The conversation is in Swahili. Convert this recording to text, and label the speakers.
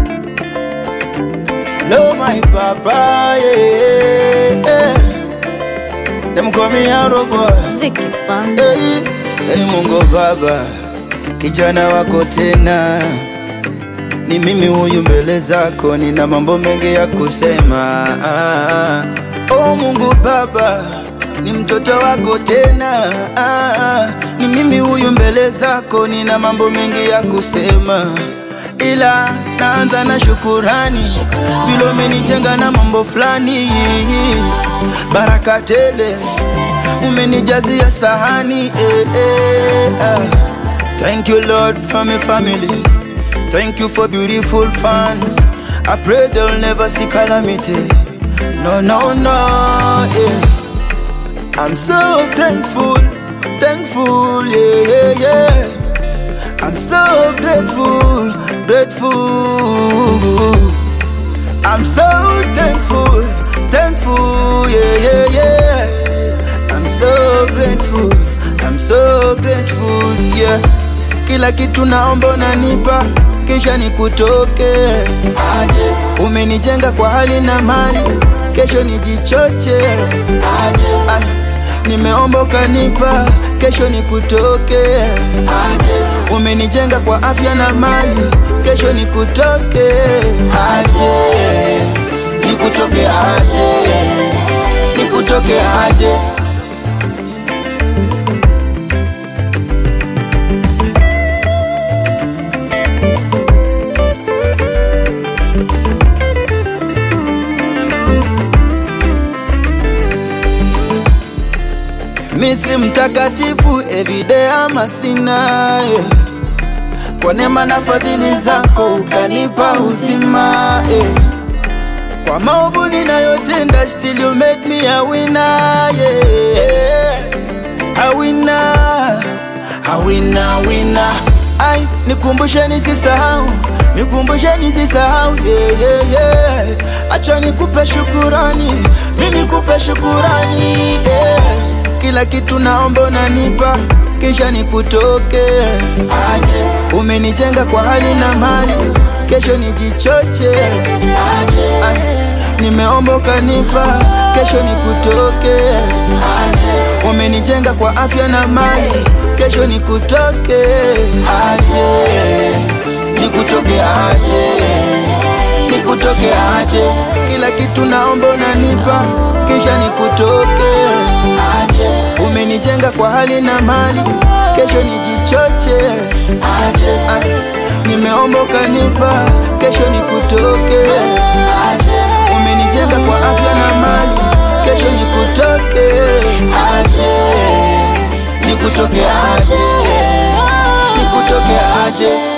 Speaker 1: Love my papa, yeah, yeah. Them call me Arrow boy.
Speaker 2: Vicky Band.
Speaker 1: Hey, hey Mungu Baba, kijana wako tena, ni mimi huyu mbele zako, nina mambo mengi ya kusema. Ah, oh Mungu Baba, ni mtoto wako tena, ah, ni mimi huyu mbele zako, nina mambo mengi ya kusema ila naanza na shukurani vile umenijenga na mambo fulani, baraka tele umenijazia sahani eh, eh, ah. Thank you Lord for my family Thank you for beautiful fans I pray they'll never see calamity No, no, no, yeah I'm so thankful, thankful, yeah, yeah, yeah I'm so grateful, grateful. I'm so thankful, thankful, yeah, yeah, yeah. I'm so grateful, I'm so grateful, yeah. Kila kitu naomba unanipa, kisha nikutoke aje. Umenijenga kwa hali na mali, kesho nijichoche aje. Ay, nimeomba ukanipa, kesho nikutoke aje. Umenijenga kwa afya na mali, kesho nikutoke aje, nikutoke aje, nikutoke aje. Misi mtakatifu everyday ama sina yeah. Kwa neema na fadhili zako ukanipa uzima eh. Kwa maovu ninayotenda still you made me a winner yeah. A winner, a winner, winner. Ai, nikumbushe nisisahau, nikumbushe nisisahau yeah, yeah, yeah. Acha nikupe shukurani, mimi nikupe shukurani yeah. Kila kitu naomba unanipa kisha nikutoke aje. Umenijenga kwa hali na mali, kesho nijichoche aje. Ay, nimeomba ukanipa, kesho nikutoke aje. Umenijenga kwa afya na mali, kesho nikutoke aje, nikutoke aje, nikutoke aje. Kila kitu naomba unanipa, kisha nikutoke aje. Umenijenga kwa hali na mali, kesho nijichoche aje. Ay, nimeomba ukanipa, kesho nikutoke aje. Umenijenga kwa afya na mali, kesho nikutoke aje, nikutoke aje, nikutoke aje.